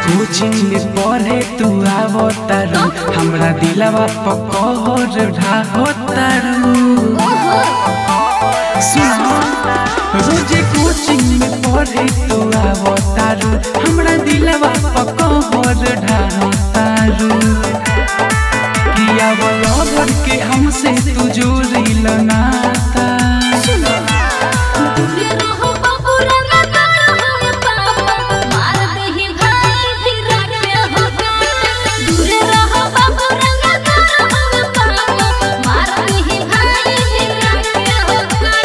coaching में पढ़े तू आवो तारू हमरा दिलवा पकड़ ढाहो तारू सुनो रोजे कोचिंग में पढ़े तू आवो तारू हमरा दिलवा पकड़ ढाहो तारू किया बोलो भर के हमसे तू जोड़ी नाता दूरे रहो बाबू रंगा तारा होए पापा मार देही भाई भी रखे हो दूरे रहो बाबू रंगा तारा होए पापा मार देही भाई भी रखे हो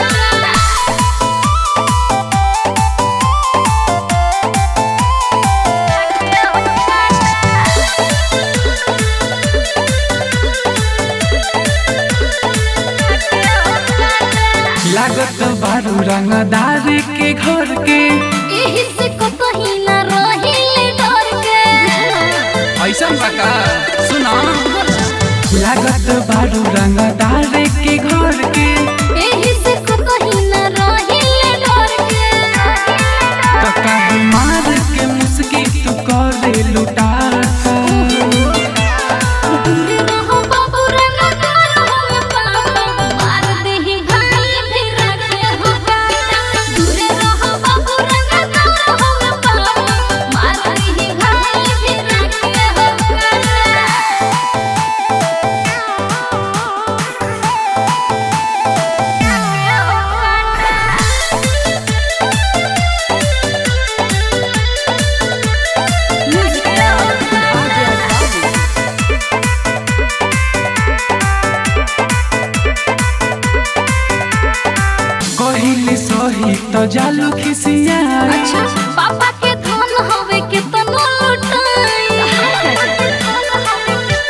लागत बारू रंगदार के घर के एही से को पहिला रहिले डर के ऐसा बका सुना लागत बारू रंगदार के घर के एही से को पहिला रहिले डर के तो काहे मार के मुस्की तू करे लुटाता दूरे रहो बाबू रंगा तारा होए पापा मार देही भाई भी रखे हो दूरे रहो बाबू रंगा तारा होए पापा मार देही भाई भी रखे हो कहिले सही तो जालू खिसिया अच्छा पापा के धन हवे के तनो लुटाई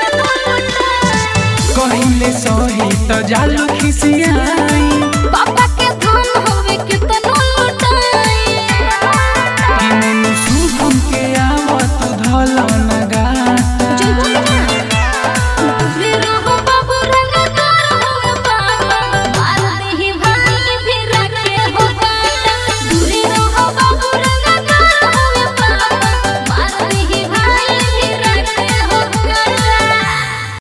कहिले सही तो जालू खिसिया पापा